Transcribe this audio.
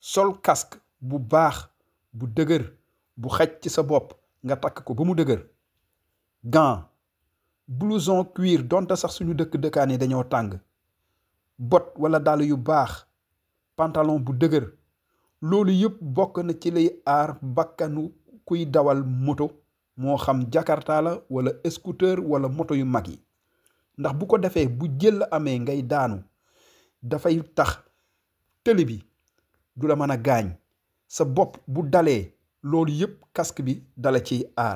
sol casque bu baax bu dëgër bu xaj ci sa bopp nga takk ko ba mu dëgër gant blouson cuir donte sax suñu dëkk dëkkaan yi dañoo tàng bot wala dàll yu baax pantalon bu dëgër loolu yëpp bokk na ci lay aar bakkanu kuy dawal moto moo xam jakarta la wala scooter wala moto yu mag yi ndax bu ko defee bu jël amee ngay daanu dafay tax tëli bi du la mën a gaañ sa bopp bu dalee loolu yëpp casque bi dala ciy aar